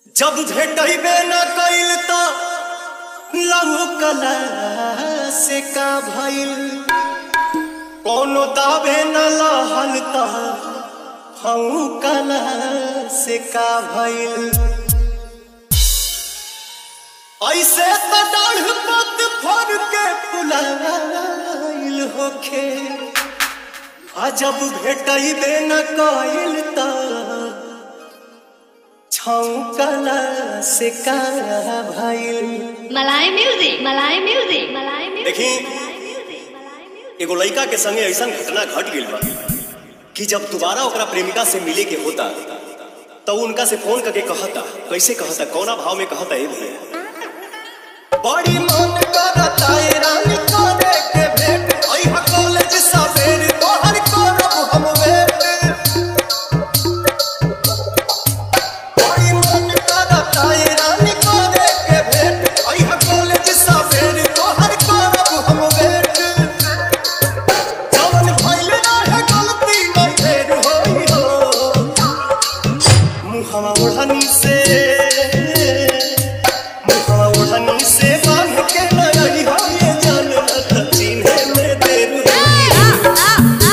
जब भेटबे न कइल त लहू कला से का भइल कोनो दावे न लहल त हऊ कला से का भइल ऐसे त डाढ़ पत फर के फुलाइल होखे आ जब भेटबे न कइल त छौकला से का भइल मलाई म्यूजिक मलाई म्यूजिक मलाई म्यूजिक देखी, मलाई म्यूजिक मलाई म्यूजिक एगो लड़का के संगे ऐसा घटना घट गइल बा कि जब दोबारा ओकरा प्रेमिका से मिले के होता तो उ उनका से फोन करके कहता कैसे कहता कौना भाव में कहता ए भैया बड़ी मन करता ए रानी करे के भेंट अइहा कॉलेज सवेर तोहर करब हम वेट बड़ी मन करता ए रानी करे के भेंट अइहा कॉलेज सवेर तोहर करब हम वेट जवन भइल रहे गलती नहीं फेर होई हो मुहवा ओढ़नी से मुहवा ओढ़नी से बांध के लड़ी हो ये जान न चिन्हे में देर होई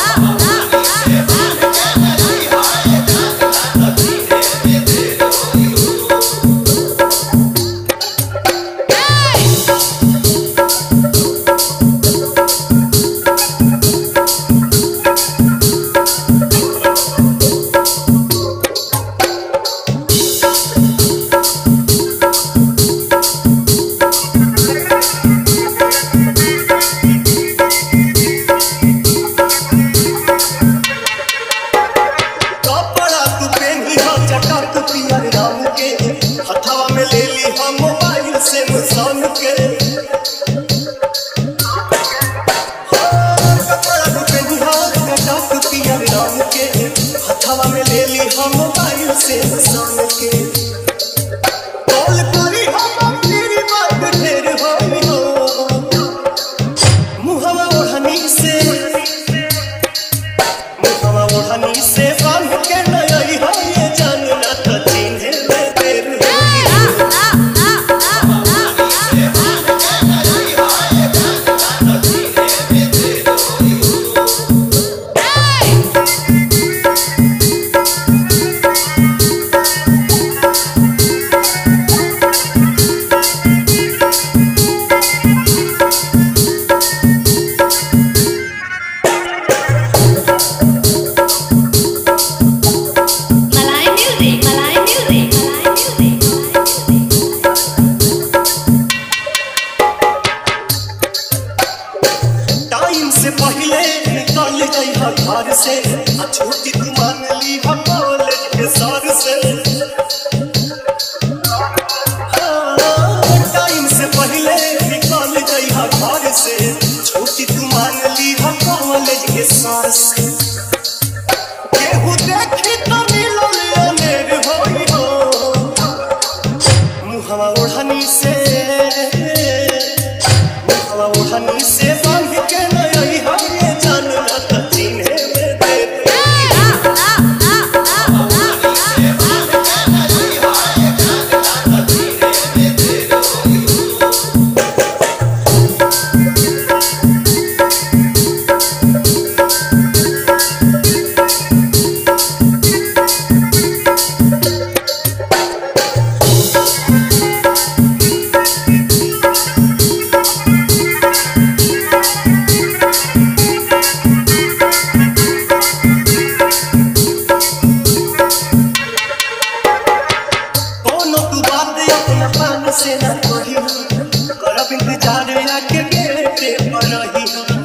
कपड़ा तू पेनी हो चटक पियर रंग के हथवा में ले ली हम मोबाइल से मुसान के हाँ, कपड़ा तू पेनी हो चटक पियर रंग के हथवा में ले ली हम मोबाइल से मुसान के कॉल करी हम तेरी बात ढेर होई हो मुहवा ओढ़नी से मुहवा ओढ़नी से बांध के नई हो ये जान ना तो चिन्हे में देर होई मलाई म्यूजिक मलाई म्यूजिक मलाई म्यूजिक टाइम से पहले निकल गई है घर से आ छुट्टी तू मान ली हम कॉलेज के सर से हाँ, टाइम से पहले निकल गई है घर से छुट्टी तू मान ली हम कॉलेज के सर से केहू देखी तो मिलल अनेर होई हो मुहवा ओढ़नी से मुहवा ओढ़नी से बांध के नई हो ये जान ना तो चिन्हे में देर कोनो तू बात अपना पान से न कही करब इंतजार आके गेटे पर रही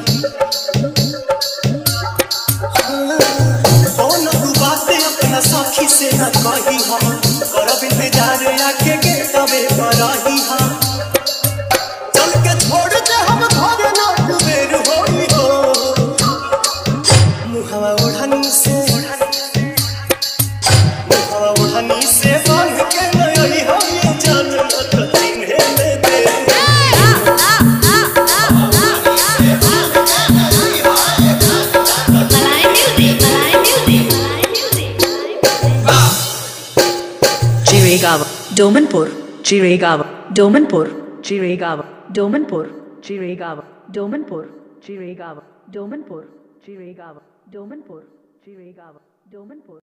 कोनो तू बात अपना साथी से न कही करब इंतजार आके गेटवे पर रही चल के छोड़ दे हम घर ना कुबेर होई हो मुहवा ओढ़नी से मुहवा ओढ़नी से बांध के नई हो ये जान न तो चिन्हे में देर मलाई म्यूजिक मलाई म्यूजिक मलाई music Domanpur, Chiregaon, Domanpur, Chiregaon, Domanpur, Chiregaon, Domanpur, Chiregaon, Domanpur, Chiregaon, Domanpur, Chiregaon, Domanpur.